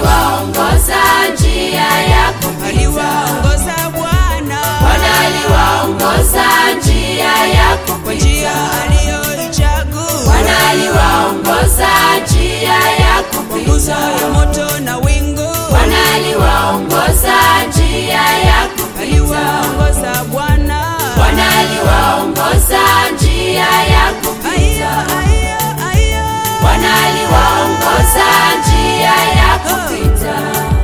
aliwaongoza njia ya kupita. aliwaongoza Bwana Bwana aliwaongoza njia ya kwa njia kupita. aliyoichagua Bwana aliwaongoza njia ya kwa nguzo ya kupita. moto na wingu Bwana aliwaongoza njia ya kupita. aliwaongoza Bwana Bwana aliwaongoza njia ya aya kupita. aya aya Bwana aliwaongoza njia ya kupita.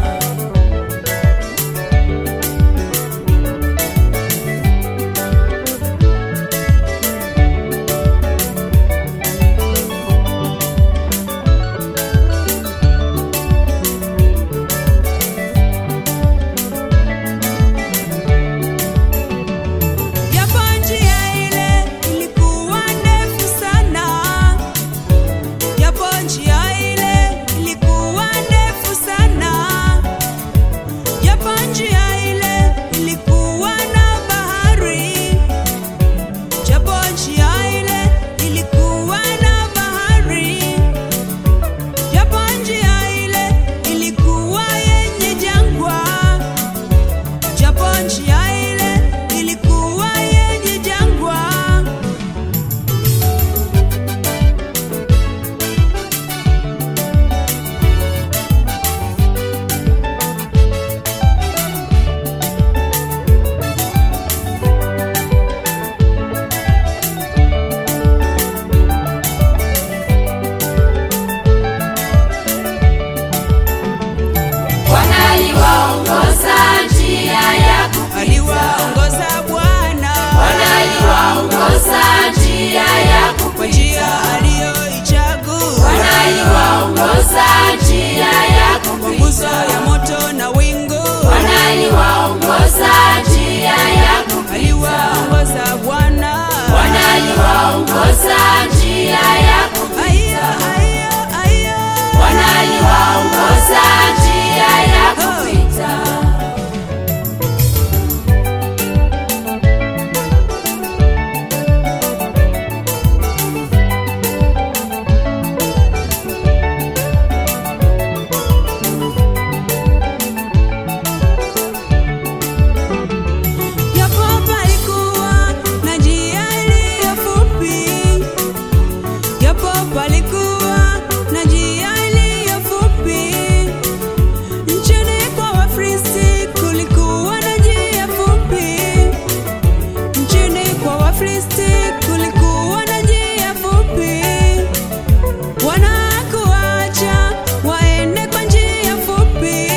Japo njia ile ilikuwa ndefu sana, japo njia ile ilikuwa ndefu sana, japo njia ile ilikuwa na bahari, japo njia ile ilikuwa na bahari, japo njia ile ilikuwa yenye jangwa japo njia ile ilikuwa yenye jangwa, Bwana aliwaongoza njia ya kupita. aliwaongoza Bwana Bwana aliwaongoza njia ya kwa njia kupita. aliyoichagua Bwana aliwaongoza njia ya kwa nguzo ya kupita. moto na wingu, Bwana aliwaongoza njia ya kupita. aliwaongoza Bwana Bwana aliwaongoza njia ya aya kupita. aya aya Bwana aliwaongoza njia ya kupita. Japo palikuwa na njia iliyo fupi, japo palikuwa na njia iliyo fupi, nchini kwa Wafilisti kulikuwa na njia fupi, nchini kwa Wafilisti kulikuwa na njia fupi, wanakuacha waende kwa njia fupi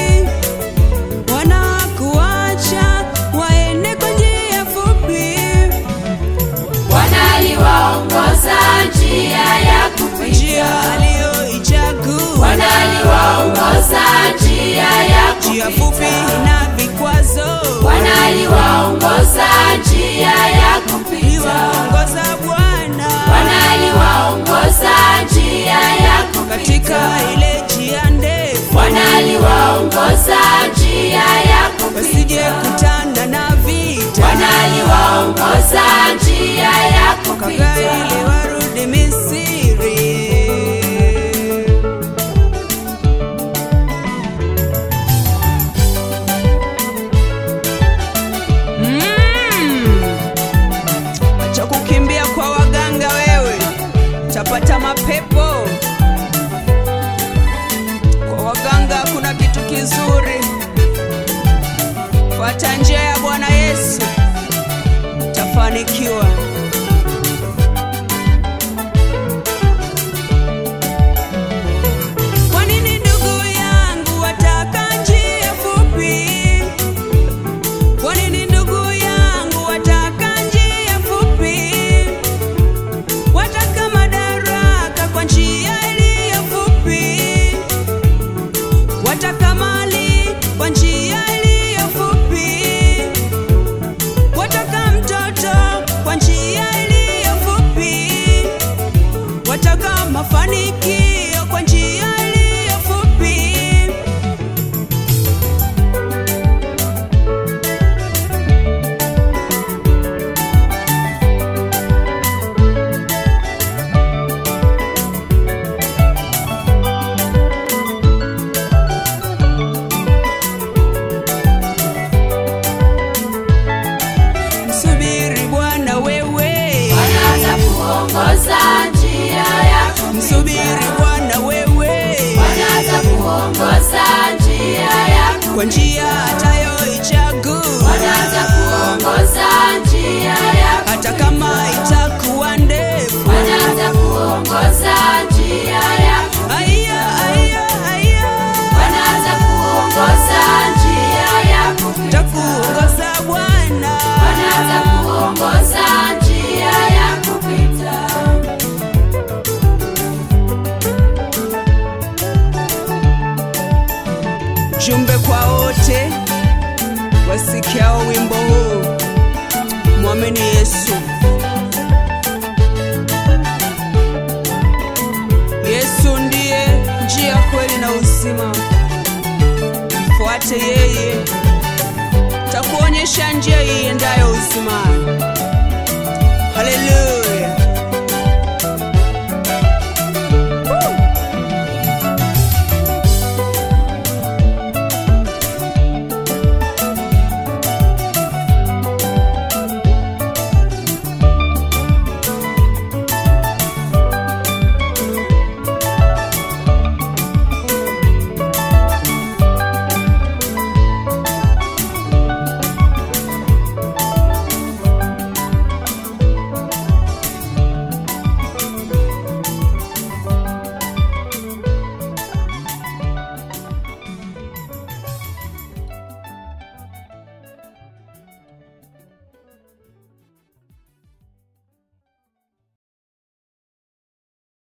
wanakuacha waende kwa njia fupi, Bwana aliwaongoza njia ya kwa kupita. njia aliyoichagua, Bwana aliwaongoza njia ya njia fupi kupita. na vikwazo. Bwana aliwaongoza njia ya kupita. Liwaongoza Bwana Bwana aliwaongoza njia ya katika kupita. ile njia ndefu, Bwana aliwaongoza njia ya wasije kupita. kutana na vita, Bwana aliwaongoza njia ya kaka ili kupita. warudi Misri. Mm. Acha kukimbia kwa waganga wewe, tapata mapepo. Kwa waganga hakuna kitu kizuri. Fuata njia ya Bwana Yesu, tafanikiwa. Kwa nini ndugu yangu wataka njia fupi? Kwa nini ndugu yangu wataka njia fupi? Wataka madaraka kwa njia iliyo fupi, wataka mali kwa njia iliyo fupi, wataka mtoto kwa njia iliyo fupi, wataka mafanikio kwa njia iliyo fupi. Ujumbe kwa wote wasikiao wimbo huu, mwamini Yesu. Yesu ndiye njia, kweli na uzima. Mfuate yeye, takuonyesha njia iendayo uzimani. Haleluya!